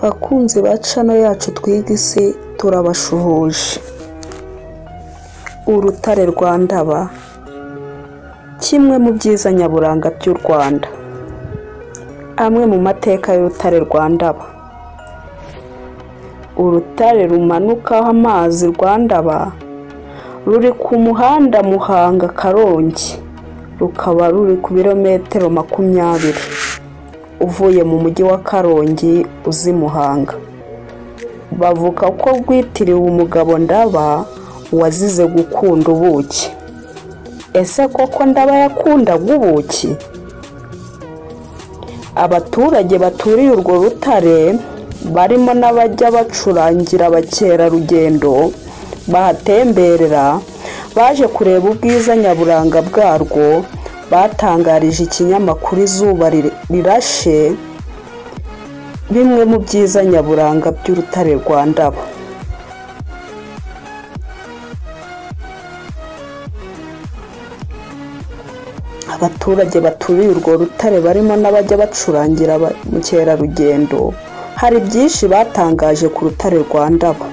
bakunzi ba cano yacu twiga isi turabashuhuje urutare rwa ndaba kimwe mu byiza nyaburanga by'u rwanda amwe mu mateka y'urutare rwa ndaba urutare rumanukaho amazi rwa ndaba ruri ku muhanda muhanga karongi rukaba ruri ku birometero makumyabiri uvuye mu mujyi wa karongi uzi muhanga bavuga ko rwitiriwe umugabo ndaba wazize gukunda ubuki ese koko ndaba yakundaga ubuki abaturage baturiye urwo rutare barimo n'abajya bacurangira abakerarugendo bahatemberera baje kureba ubwiza nyaburanga bwarwo batangarije ikinyamakuru izuba rirashe bimwe mu byiza nyaburanga by'urutare rwa ndabo abaturage baturiye urwo rutare barimo n'abajya bacurangira ba- mukerarugendo hari byinshi batangaje ku rutare rwa ndabo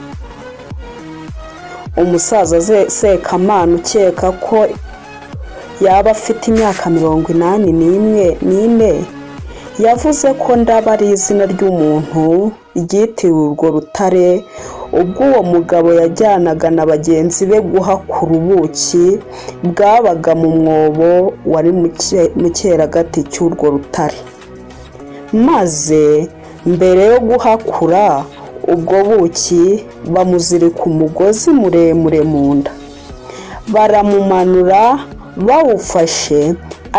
umusaza Ze- sekamana ukeka ko yaba afite imyaka mirongo inani n'imwe n'ine yavuze ko ndaba ari izina ry'umuntu ryitiriwe urwo rutare ubwo uwo mugabo yajyanaga na bagenzi be guhakura ubuki bwabaga mu mwobo wari mu cye- mu cyeragati cy'urwo rutare maze mbere yo guhakura ubwo buki bamuzirika umugozi muremure mu nda baramumanura bawufashe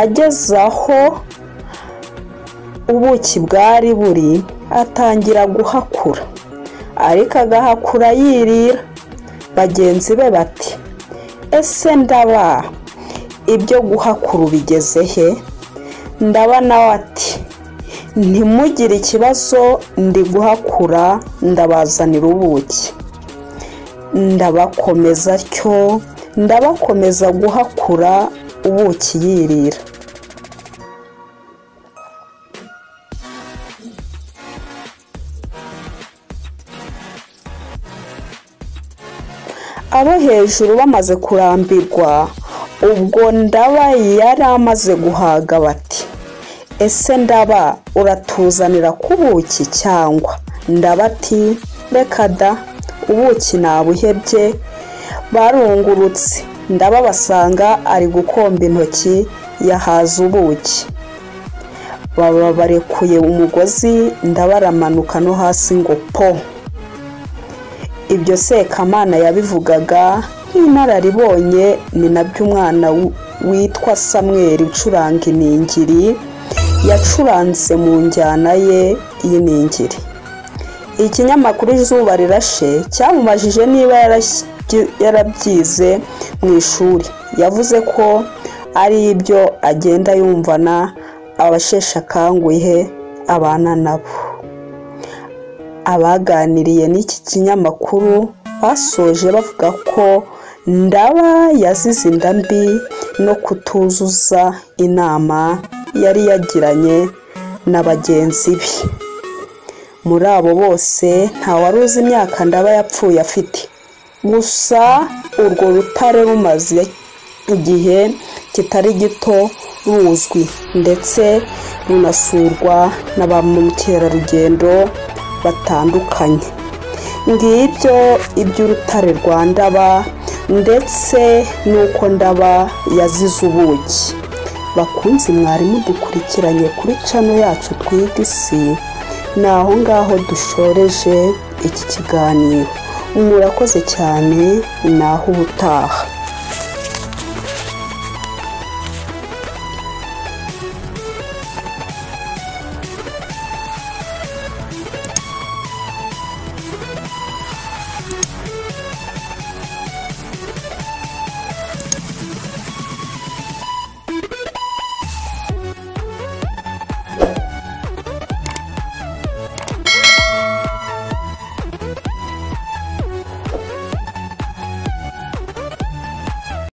ageze aho ubuki bwari buri atangira guhakura ariko agahakura yirira bagenzi be bati ese ndaba ibyo guhakura ubigeze he ndaba nawe ati ntimugire ikibazo ndi guhakura ndabazanira ubuki ndabakomeza atyo ndabakomeza guhakura ubuki yirira abo hejuru bamaze kurambirwa ubwo ndaba yari amaze guhaga bati ese ndaba uratuzanira kubuki cyangwa ndaba ati reka da ubuki nabuhebye barungurutse ndaba basanga ari gukomba intoki yahaza ubuki baba barekuye umugozi ndabaramanuka no hasi ngo po ibyo sekamana yabivugaga nk'inararibonye ni nabyo umwana w- witwa samweri ucuranga iningiri yacuranze mu njyana ye y'iningiri ikinyamakuru izuba rirashe cyamubajije niba yarashy- yarabyize mu ishuri yavuze ko ari ibyo agenda yumvana abasheshe akanguhe abana nabo abaganiriye n'iki kinyamakuru basoje bavuga ko ndaba yazize inda mbi no kutuzuza inama yari yagiranye na bagenzi be muri abo bose ntawari uzi imyaka ndaba yapfuye afite gusa urwo rutare rumaze igihe kitari gito ruzwi ndetse runasurwa na ba mukerarugendo batandukanye ngibyo iby'urutare rwa ndaba ndetse n'uko ndaba yazize ubuki bakunzi mwarimu dukurikiranye kuri cano yacu twiga isi ni aho ngaho dushoreje iki kiganiro murakoze cyane ni aho ubutaha